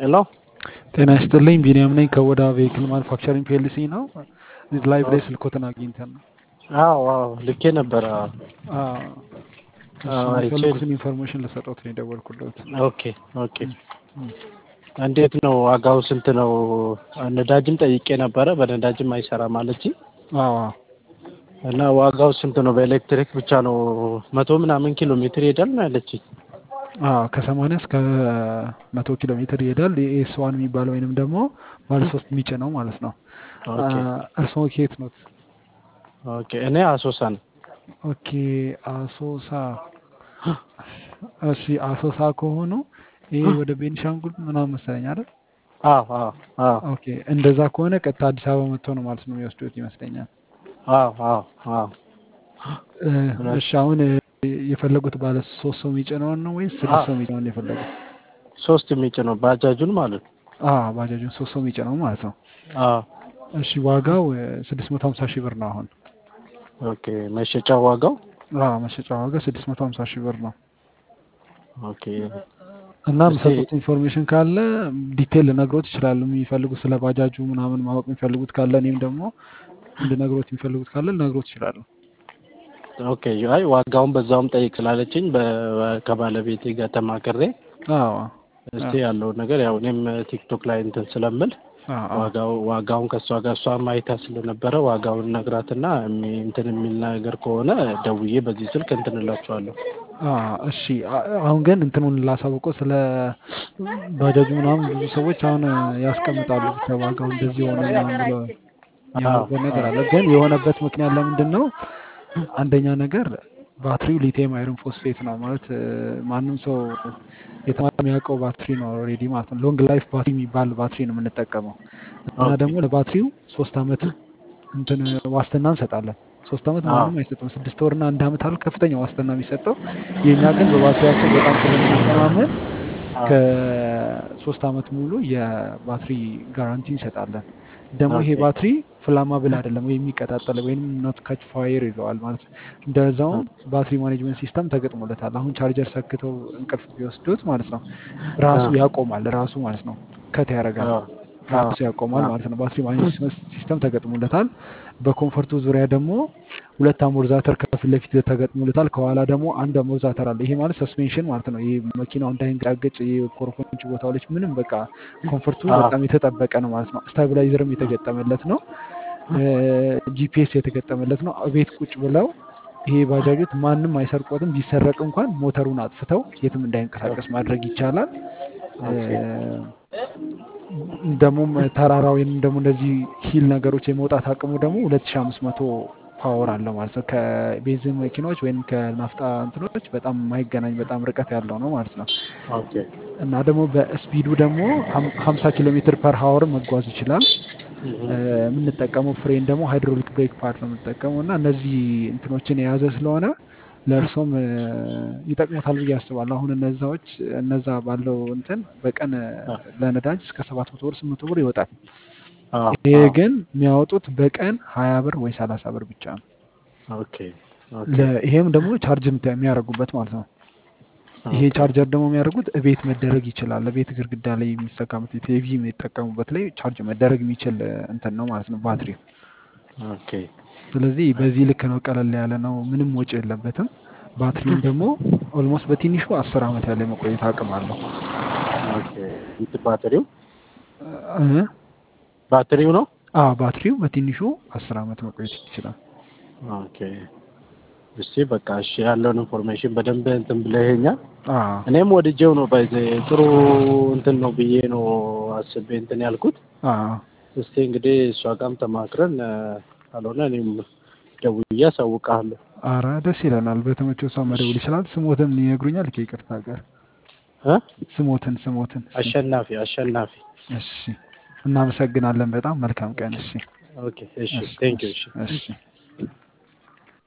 ሄሎ ጤና ይስጥልኝ ቢኒያም ነኝ ከወዳ ቬሂክል ማኑፋክቸሪንግ ፒኤልሲ ነው። ላይቭ ላይ ስልኮትን አግኝተን ነው። አዎ አዎ ልኬ ነበረ። አዎ፣ እሱ አዎ፣ አይቼ የፈለጉትን ኢንፎርሜሽን ልሰጠት ነው የደወልኩለት። ኦኬ ኦኬ። እንዴት ነው ዋጋው ስንት ነው? ነዳጅም ጠይቄ ነበረ በነዳጅም አይሰራም አለችኝ አዎ እና ዋጋው ስንት ነው? በኤሌክትሪክ ብቻ ነው መቶ ምናምን ኪሎ ሜትር ይሄዳል ነው ያለችኝ። አዎ ከሰማንያ እስከ መቶ ኪሎ ሜትር ይሄዳል። የኤስ ዋን የሚባለው ወይንም ደግሞ ባለ ሶስት የሚጭነው ማለት ነው። ኦኬ እርስዎ ከየት ኖት? ኦኬ። እኔ አሶሳ ነው። ኦኬ አሶሳ። እሺ አሶሳ ከሆኑ ይሄ ወደ ቤኒሻንጉል ምናምን መሰለኝ አይደል? አዎ አዎ አዎ ኦኬ እንደዛ ከሆነ ቀጥታ አዲስ አበባ መጥቶ ነው ማለት ነው የሚወስዱት ይመስለኛል። አዎ አዎ አዎ እ፣ እሺ አሁን እ፣ የፈለጉት ባለ ሶስት ሰው የሚጭነውን ነው ወይስ ስድስት ሰው የሚጭነውን ነው የፈለጉት? ሶስት የሚጭነው ባጃጁን ማለት ነው። አዎ ባጃጁን ሶስት ሰው የሚጭነው ማለት ነው። አዎ እሺ ዋጋው ስድስት መቶ ሀምሳ ሺህ ብር ነው አሁን። ኦኬ። መሸጫ ዋጋው አዎ መሸጫ ዋጋ ስድስት መቶ ሀምሳ ሺህ ብር ነው። ኦኬ። እና እስቲ የምሰጡት ኢንፎርሜሽን ካለ ዲቴል ልነግሮት ይችላሉ። የሚፈልጉት ስለ ባጃጁ ምናምን ማወቅ የሚፈልጉት ካለ እኔም ደግሞ እንድነግሮት የሚፈልጉት ካለ ልነግሮት ይችላሉ። ኦኬ። አይ ዋጋውን በዛውም ጠይቅ ስላለችኝ በ- ከባለቤቴ ጋር ተማክሬ አዎ እስቲ ያለውን ነገር ያው እኔም ቲክቶክ ላይ እንትን ስለምል አዎ አዎ ዋጋው ዋጋውን ከእሷ ጋር እሷ ማይታ ስለነበረ ዋጋውን ነግራትና የሚ- እንትን የሚል ነገር ከሆነ ደውዬ በዚህ ስልክ እንትን እላችኋለሁ። አዎ እሺ አ- አሁን ግን እንትኑን ላሳውቀው ስለ ባጃጁ ምናምን ብዙ ሰዎች አሁን ያስቀምጣሉ ብቻ ዋጋው እንደዚህ ሆነ ምናምን ብለው አዎ የሚያወሩበት ነገር አዎ አለ። ግን የሆነበት ምክንያት ለምንድን ነው? አንደኛ ነገር ባትሪው ሊቲየም አይረን ፎስፌት ነው ማለት እ፣ ማንም ሰው የተማረ የሚያውቀው ባትሪ ነው ኦልሬዲ ማለት ነው። ሎንግ ላይፍ ባትሪ የሚባል ባትሪ ነው የምንጠቀመው እና ኦኬ ደግሞ ለባትሪው ሶስት አመት እንትን ዋስትና እንሰጣለን። ሶስት አመት አዎ ማንም አይሰጥም። ስድስት ወርና አንድ አመት አለ ከፍተኛ ዋስትና የሚሰጠው። የእኛ ግን በባትሪያችን በጣም ስለምንተማመን አዎ ከሶስት አመት ሙሉ የባትሪ ጋራንቲ እንሰጣለን። ደግሞ ይሄ ኦኬ ባትሪ ፍላማብል አይደለም ወይም የሚቀጣጠል ወይም ኖት ካች ፋየር ይለዋል ማለት ነው። እንደዛውም ባትሪ ማኔጅመንት ሲስተም ተገጥሞለታል። አሁን ቻርጀር ሰክተው እንቅልፍ ቢወስዱት ማለት ነው ራሱ አዎ ያቆማል። ራሱ ማለት ነው ከት ያደርጋል አዎ ራሱ ያቆማል አዎ ማለት ነው። ባትሪ ማኔጅመንት ሲስተም ተገጥሞለታል። በኮንፈርቱ ዙሪያ ደግሞ ሁለት አሞርዛተር ከፊት ለፊት ተገጥሞለታል። ከኋላ ደግሞ አንድ አሞርዛተር አለ። ይሄ ማለት ሰስፔንሽን ማለት ነው። ይሄ መኪናው እንዳይንቀሳቀስ የኮረኮንች ቦታዎች ምንም በቃ ኮንፈርቱ አዎ በጣም የተጠበቀ ነው ማለት ነው። ስታቢላይዘርም የተገጠመለት ነው። ጂፒኤስ የተገጠመለት ነው። ቤት ቁጭ ብለው ይሄ ባጃጆት ማንም አይሰርቆትም። ቢሰረቅ እንኳን ሞተሩን አጥፍተው የትም እንዳይንቀሳቀስ ማድረግ ይቻላል። ኦኬ ደግሞ ተራራ ወይም ደግሞ እንደዚህ ሂል ነገሮች የመውጣት አቅሙ ደግሞ ሁለት ሺ አምስት መቶ ፓወር አለው ማለት ነው። ከቤንዚን መኪናዎች ወይም ከናፍጣ እንትኖች በጣም የማይገናኝ በጣም ርቀት ያለው ነው ማለት ነው። ኦኬ እና ደግሞ በስፒዱ ደግሞ ሀምሳ ኪሎ ሜትር ፐር ሀወር መጓዝ ይችላል። እህ እ፣ የምንጠቀመው ፍሬን ደግሞ ሃይድሮሊክ ብሬክ ፓድ ነው የምንጠቀመው እና እነዚህ እንትኖችን የያዘ ስለሆነ ለእርሶም እ፣ ይጠቅሙታል ብዬ አስባለሁ። አሁን እነዛዎች እነዛ ባለው እንትን በቀን እ፣ አዎ ለነዳጅ እስከ ሰባት መቶ ብር ስምንት መቶ ብር ይወጣል። አዎ ይሄ አዎ ግን የሚያወጡት በቀን ሀያ ብር ወይ ሰላሳ ብር ብቻ ነው። ኦኬ ኦኬ ለ- ይሄም ደግሞ ቻርጅ የምታ- የሚያደርጉበት ማለት ነው። ይሄ ኦኬ ቻርጀር ደግሞ የሚያደርጉት እቤት መደረግ ይችላል። ቤት ግድግዳ ላይ የሚሰካበት ቴሌቪዥን የሚጠቀሙበት ላይ ቻርጅ መደረግ የሚችል እ፣ እንትን ነው ማለት ነው ባትሪው። ኦኬ ስለዚህ በዚህ ልክ ነው፣ ቀለል ያለ ነው፣ ምንም ወጪ የለበትም። ባትሪውም ደግሞ ኦልሞስት በትንሹ አስር ዓመት ያለ የመቆየት አቅም አለው። ኦኬ እንትን ባትሪው እ? ባትሪው ነው። አዎ ባትሪው በትንሹ አስር ዓመት መቆየት ይችላል። ኦኬ እስቲ በቃ እሺ ያለውን ኢንፎርሜሽን በደንብ እንትን ብለኸኛል። አዎ እኔም ወድጄው ነው ባይዘ ጥሩ እንትን ነው ብዬ ነው አስቤ እንትን ያልኩት። አዎ እስቲ እንግዲህ እሷ ጋርም ተማክረን እ፣ ካልሆነ እኔም ደውዬ አሳውቅሃለሁ። አረ ደስ ይለናል። በተመቸው ሰው መደውል ይችላል። ስሞትን ይነግሩኛል። ከይቅርታ ጋር እ? ስሞትን ስሞትን እስኪ አሸናፊ አሸናፊ። እሺ፣ እናመሰግናለን በጣም መልካም ቀን። እሺ፣ ኦኬ እሺ እሺ፣ ቴንክ ዩ እሺ፣ እሺ እሺ።